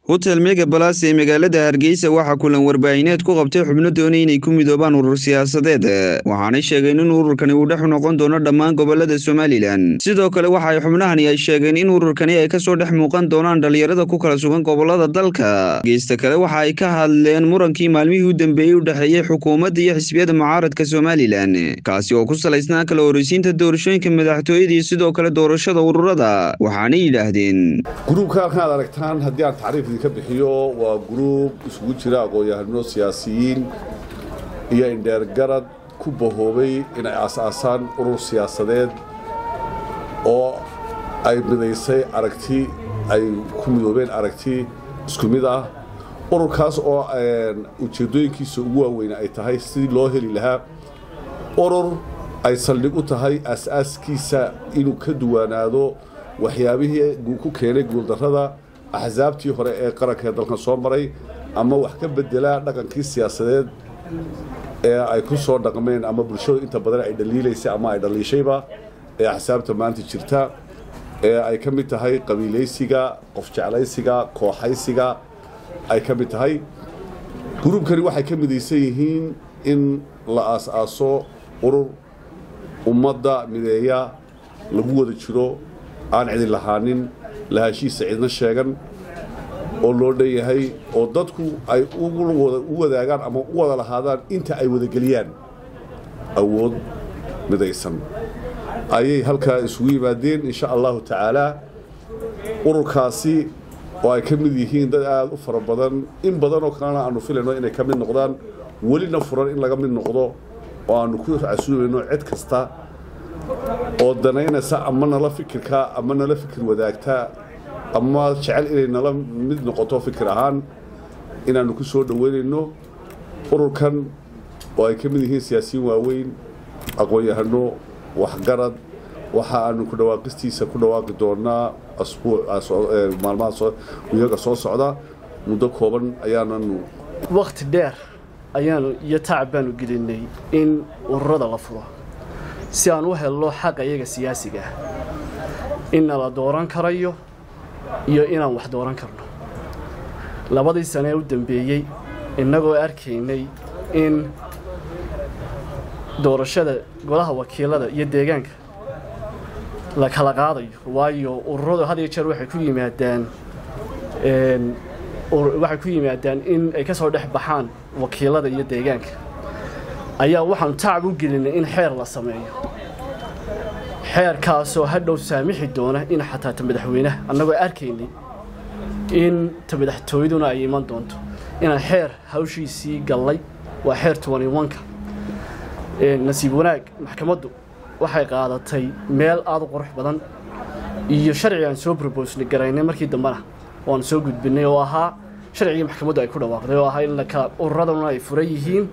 hotel mega balas ee magaalada hargeysa waxaa kulan warbaahineed ku qabtay xubno doonay inay ku midoobaan urur siyaasadeed waxaanay sheegeen in ururkani uu dhex noqon doono dhammaan gobolada somalilan sidoo kale waxa ay xubnahani ay sheegeen in ururkani ay kasoo dhex muuqan doonaan dhalinyarada ku kala sugan gobolada dalka geysta kale waxa ay ka hadleen murankii maalmihii u dambeeyey u dhexeeyey xukuumadda iyo xisbiyada mucaaradka somalilan kaasi oo ku salaysnaa kala horeysiinta doorashooyinka madaxtooyada iyo sidoo kale doorashada ururada waxaanay yidhaahdeen gruubka halkan aad aragtaan haddii aan tacriif idinka bixiyo waa gruub isugu jira aqoon-yahano siyaasiyiin iyo indheergarad ku bahoobay inay aas-aasaan urur siyaasadeed oo ay midaysay aragti ay ku midoobeen aragti isku mid ah ururkaas oo ujeeddooyinkiisa ugu waaweyn ay tahay sidii loo heli lahaa urur ay saldhig u tahay aas-aaskiisa inuu ka duwanaado waxyaabihii ku keenay guuldarrada axsaabtii hore ee qaranka ee dalkan soo maray ama wax ka bedelaa dhaqankii siyaasadeed ee ay ku soo dhaqmeen ama bulshadu inta badan ay dhaliilaysay ama ay dhaliishayba ee axsaabta maanta jirta ee ay ka mid tahay qabiilaysiga qof jeclaysiga kooxaysiga ay ka mid tahay gruubkani waxay ka midaysan yihiin in la aas-aaso urur ummadda mideeya lagu wada jiro aan cidi lahaanin lahashiisa cidna sheegan oo loo dhanyahay oo dadku ay u wadaagaan ama u wada lahaadaan inta ay wadageliyaan awood midaysan ayay halkaa isugu yimaadeen insha allahu tacaalaa ururkaasi oo ay ka mid yihiin dad aada u fara badan in badanoo kalena aanu filayno inay ka mid noqdaan welina furan in laga mid noqdo oo aanu ku casuumayno cid kasta oo danaynaysa ama nala fikirka ama nala fikir wadaagta ama jecel inay nala mid noqoto fikir ahaan inaannu ku soo dhoweynayno ururkan oo ay ka mid yihiin siyaasiyiin waaweyn aqoon-yahano waxgarad waxa aanu ku dhawaaqistiisa ku dhawaaqi doonaa maalmaha wiyaga soo socda muddo kooban ayaananu wakhti dheer ayaanu iyo tacab baanu gelinay in ururada la furo si aan u helno xaqa iyaga siyaasiga ah inna la dooran karayo iyo inaan wax dooran karno labadii sane ee u dambeeyey innagoo arkaynay in doorashada golaha wakiilada iyo deegaanka la kala qaadayo waayo ururadu had iyo jeer waxay ku yimaadaan waxay ku yimaadaan in ay ka soo dhex baxaan wakiilada iyo deegaanka ayaa waxaanu tacab u gelinay in xeer la sameeyo xeerkaasoo hadhow saamixi doona in xataa ta madaxweynaha annagoo arkaynay in ta madaxtooyaduna ay iman doonto inaan xeer hawshiisii gallay waa xeer ka nasiib wanaag maxkamaddu waxay qaadatay meel aada u qurux badan iyo sharci aan soo brobosnay garaynay markii dambena waanu soo gudbinay oo ahaa sharcigii maxkamaddu ay ku dhawaaqday oo ahaa in lakala ururaduna ay furan yihiin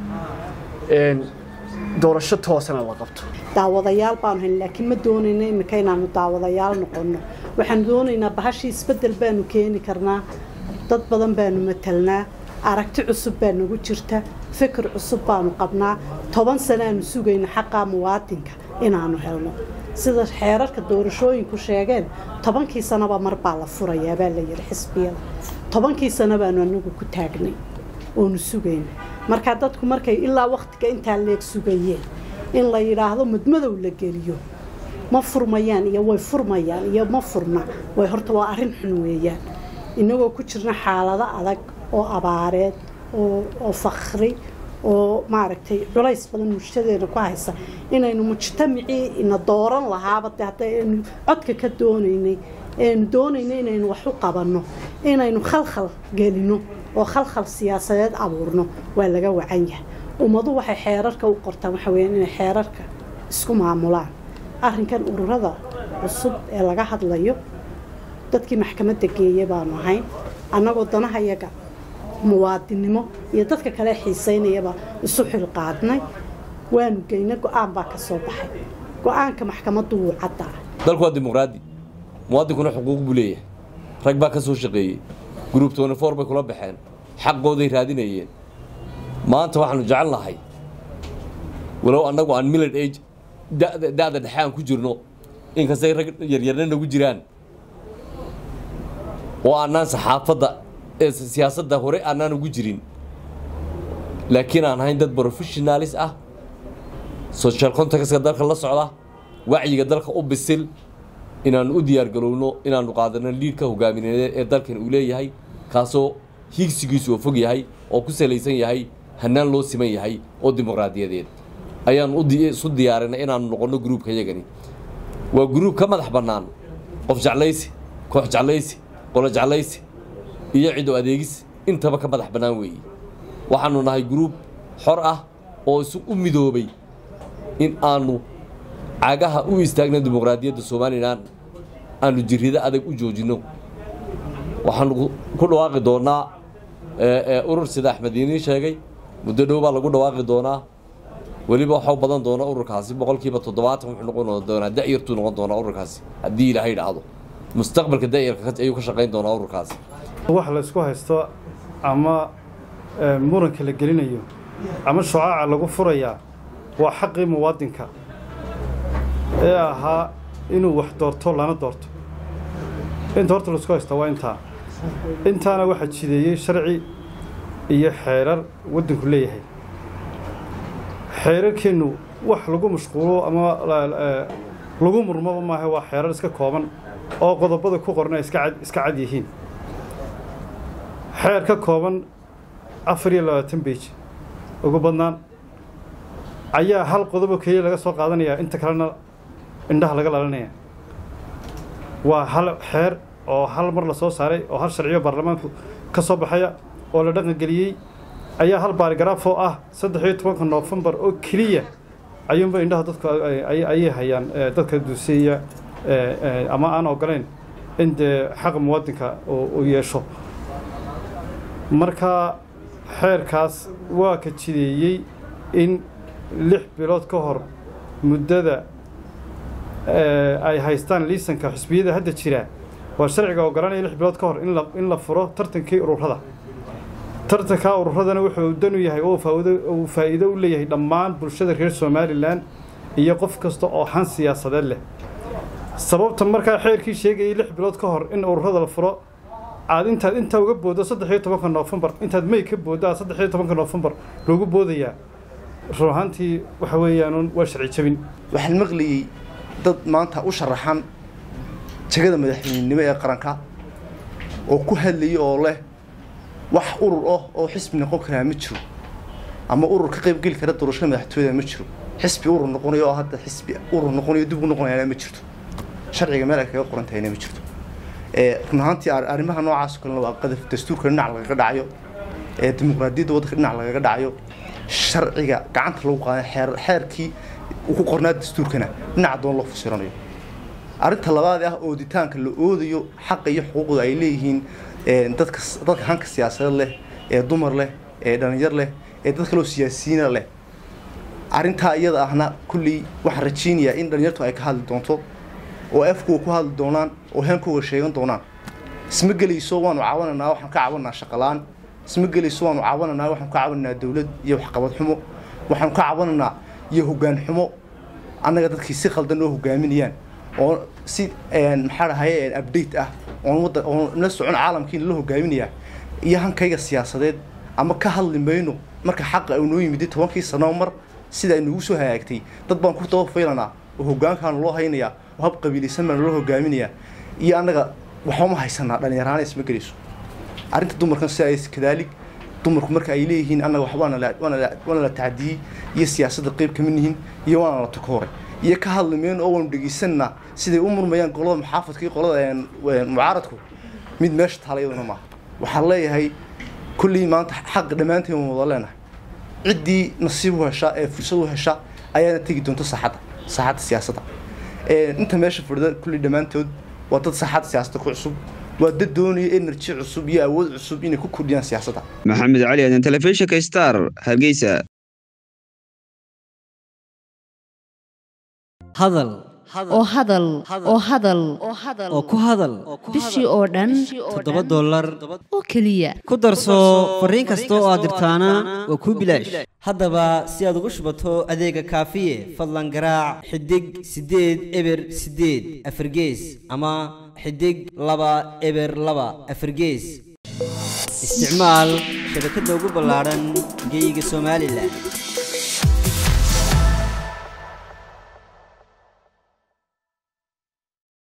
doorasho toosana la qabto daawadayaal baanu hayn laakiin ma doonayno iminka inaanu daawadayaal noqonno waxaanu doonaynaa bahashii isbeddel baanu keeni karnaa dad badan baanu matalnaa aragti cusub baa nagu jirta fikir cusub baanu qabnaa toban sanaanu sugayna xaqaa muwaadinka inaanu helno sida xeerarka doorashooyinku sheegeen tobankii sanaba mar baa la furayaa baa la yidhi xisbiyada tobankii sano baanu anagu ku taagnay oonu sugayna markaa dadku markay ilaa wakhtiga intaa leeg sugayeen in la yidhaahdo mudmadow la geliyo ma furmayaan iyo way furmayaan iyo ma furna way horta waa arrin xun weeyaan innagoo ku jirna xaalado adag oo abaareed oo fakri oo maaragtay culays badan mujtadeena ku haysa inaynu mujtamacii ina dooran lahaaba de haddaynu codka ka doonaynay aynu doonayno inaynu wax u qabanno inaynu khalkhal gelino oo khalkhal siyaasadeed abuurno waa laga wacan yahay ummadu waxay xeerarka u qortaan waxa weyaan inay xeerarka isku maamulaan arrinkan ururada cusub ee laga hadlayo dadkii maxkamadda geeye baanu ahayn annagoo danahayaga muwaadinnimo iyo dadka kale xiisaynayaba isu xilqaadnay waanu geynay go-aan baa ka soo baxay go-aanka maxkamaddu wuu caddaa dalku waa dimuqraadi muwaadinkuna xuquuq buu leeyahay rag baa ka soo shaqeeyey gruub tonifor bay kula baxeen xaqooday raadinayeen maanta waxaanu jecel nahay walow annagu aan millad age da'da dhexe aan ku jirno inkastay rag yaryarna nagu jiraan oo aanaan saxaafadda ee siyaasadda hore aanaan ugu jirin laakiin aan ahayn dad professionalis ah social contactska dalka la socda wacyiga dalka u bisil inaanu u diyaargarowno inaanu qaadano liidhka hogaamineed ee dalkan uu leeyahay kaasoo hiigsigiisu oo fog yahay oo ku salaysan yahay hanaan loo siman yahay oo dimuqraadiyadeed ayaanu isu diyaarinay inaanu noqonno gruubka yagani waa gruub ka madax bannaan qof jeclaysi koox jeclaysi qolo jeclaysi iyo cido adeegis intaba ka madax bannaan weeye waxaanu nahay gruub xor ah oo isu u midoobay in aanu cagaha u istaagno dimuqraadiyadda somalilan aanu jirrido adag u joojinno waxaanu ku dhawaaqi doonnaa urur sida axmed iiniin sheegay muddo dhow baa lagu dhawaaqi doonaa weliba waxau badan doona ururkaasi boqolkiiba toddobaatan wuxuu noqon doonaa da'yartuu noqon doonaa ururkaasi haddii ilaahay dhacdo mustaqbalka da'yarka ayuu ka shaqayn doonaa ururkaasi wax la isku haysto ama muranka la gelinayo ama shucaaca lagu furayaa waa xaqii muwaadinka ee ahaa inuu wax doorto lana doorto inta horta laisku haysta waa intaa intaana waxaa jideeyey sharci iyo xeerar waddanku leeyahay xeerarkeennu wax lagu mashquulo ama lagu murmaba maaha waa xeerar iska kooban oo qodobada ku qorna iska cad yihiin xeer ka kooban afar iyo labaatan beij ugu badnaan ayaa hal qodobo keliya laga soo qaadanayaa inta kalena indhaha laga lalanaya waa hal xeer oo hal mar la soo saaray oo hal sharciyo baarlamaanku ka soo baxaya oo la dhaqangeliyey ayaa hal baarigaraaf oo ah saddex iyo tobanka noofembar oo keliya ayuunba indhaha dadku ayay hayaan dadka duuseeya ama aan ogolayn in dee xaqa muwaadinka uu yeesho marka xeerkaas waa ka jideeyey in lix bilood ka hor muddada ay haystaan liisanka xisbiyada hadda jira waa sharciga ogolanaya lix bilood ka hor in la furo tartankii ururada tartankaa ururadana wuxuu dan u yahay oo uu faa'iido u leeyahay dhammaan bulshada reer somalilan iyo qof kasta oo xan siyaasadeed leh sababta markaa xeerkii sheegayay lix bilood ka hor in ururada la furo aad intaad intaa uga booddo saddex iyo tobanka noofembar intaad may ka booddo aad saddex iyo tobanka noofembar loogu boodayaa run ahaantii waxa weeyaan waa sharci jabin waxaan maqlayey dad maanta u sharaxan jegada madaxweynenimo ee qaranka oo ku hadlayay oo leh wax urur ah oo xisbi noqon karaa ma jiro ama urur ka qaybgeli kara doorashada madaxtooyada ma jiro xisbi urur noqonayo oo hadda xisbi urur noqonayo dib u noqonayana ma jirto sharciga meel ay kaga qoran tahayna ma jirto run ahaantii arrimaha noocaas kalena waa qadaf dastuurka dhinac lagaga dhacayo dimuqraadiyadda waddanka dhinac lagaga dhacayo sharciga gacanta lagu qaaday xeer xeerkii uu ku qornaa dastuurkana dhinaca doon loo fasiranayo arrinta labaad ah ooditaanka la oodayo xaqa iyo xuquuqda ay leeyihiin dadka dadka hanka siyaasadeed leh ee dumar leh ee dhalinyar leh ee dad kaloo siyaasiyiina leh arrintaa iyada ahna kulley waxaan rajaynayaa in dhalinyartu ay ka hadli doonto oo afkuwa ku hadli doonaan oo heenkooga sheegan doonaan isma gelayso waanu caawanaynaa waxaan ka caawanaynaa shaqalaan isma gelayso waanu caawanaynaa waxaan ka caawanaynaa dawlad iyo waxqabad xumo waxaanu ka caawanaynaa iyo hoggaan xumo annaga dadkii si khaldan noo hogaaminayaan oo si maxaa dhahaye update ah oon wadda oon la socon caalamkiina la hogaaminayaa iyo hankayga siyaasadeed ama ka hadli mayno marka xaqa uu noo yimid tobankii sano mar sida ay nagu soo hagaagtay dad baan ku daba faylanaa oo hoggaankaana loo haynayaa oo hab qabiilaysan baana loo hogaaminayaa iyo annaga waxbama haysanaa dhallinyaraana isma gelayso arrinta dumarkan sida ay kadaalig dumarku marka ay leeyihiin annaga wax waana la waana la waana la tacdiyey iyo siyaasadda qayb kama nihin iyo waana la takooray iyo ka hadli mayno oo waanu dhegaysanaa siday u murmayaan golada maxaafadka iyo qolada mucaaradku mid meesha taalayaduna maaha waxaan leeyahay kullii maanta xaq dhammaanteen waan wada leenahay ciddii nasiib u hesha ee fursad u hesha ayaana tegi doonta saaxadda saaxadda siyaasadda inta meesha fadhida kullii dhammaantood waa dad saaxadda siyaasadda ku cusub waa dad doonaya energy cusub iyo awood cusub inay ku kordhiyaan siyaasadda maxamed cali aadan telefishinka star hargeysa hadal oo hadal oo hadal oo ku hadal bishii oo dhan toddoba dollar oo keliya ku darso fariin kasta oo aad dirtaana waa kuu bilaash haddaba si aad ugu shubato adeega kaafiye fadlan garaac xidig siddeed eber siddeed afargees ama xidig laba eber laba afargees isticmaal shabakadda ugu ballaadhan geyga somalilan